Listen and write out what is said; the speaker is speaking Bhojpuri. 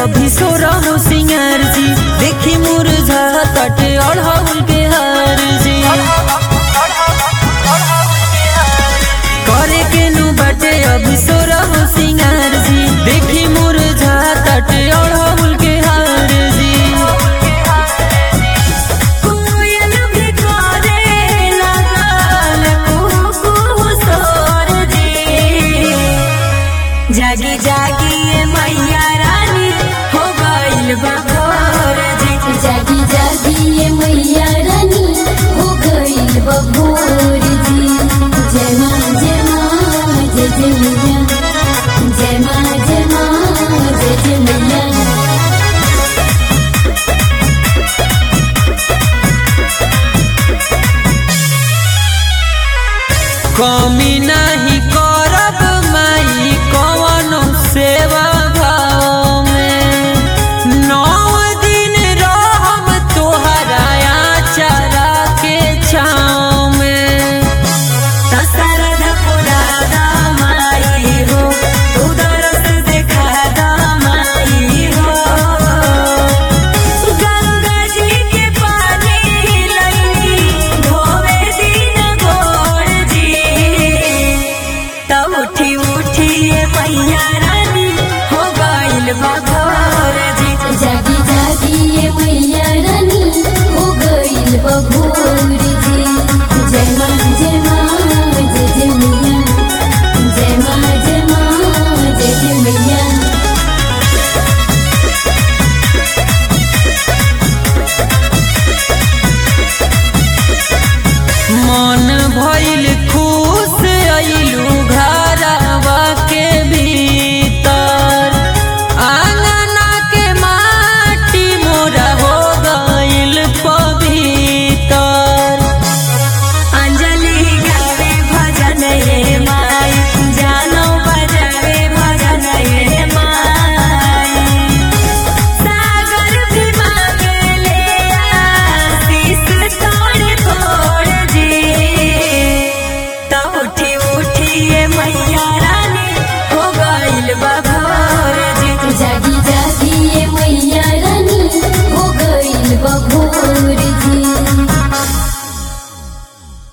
अभी सो रहो सिंगार जी देखी मुरझा तटे अढ़ौल के हार जी करे के नु बटे अभी सो रहो सिंगार जी देखी मुरझा तटे अढ़ौल के हार जी कोयल भी करे लागल कुहू सोर जी जागी जागी ये मैया रानी हो गइल बा भोर जी जागी जागी ये मैया रानी हो गई बभोर जी जय माँ जय माँ जय जय मैया जय माँ जय माँ जय जय मैया कमी नहीं करब माई कवनो सेवा भाव में नौ दिन रहब तोहरा आचारा के छाँव में दशरथ पुराना माई हो तू दरस दिखाना माई हो गंगा जी के पानी लई धोवे दिन गोर जी तब उठी उठी ये मैया रानी हो गइल बा भोर जी जागी जागी ये मैया रानी हो गई बभोर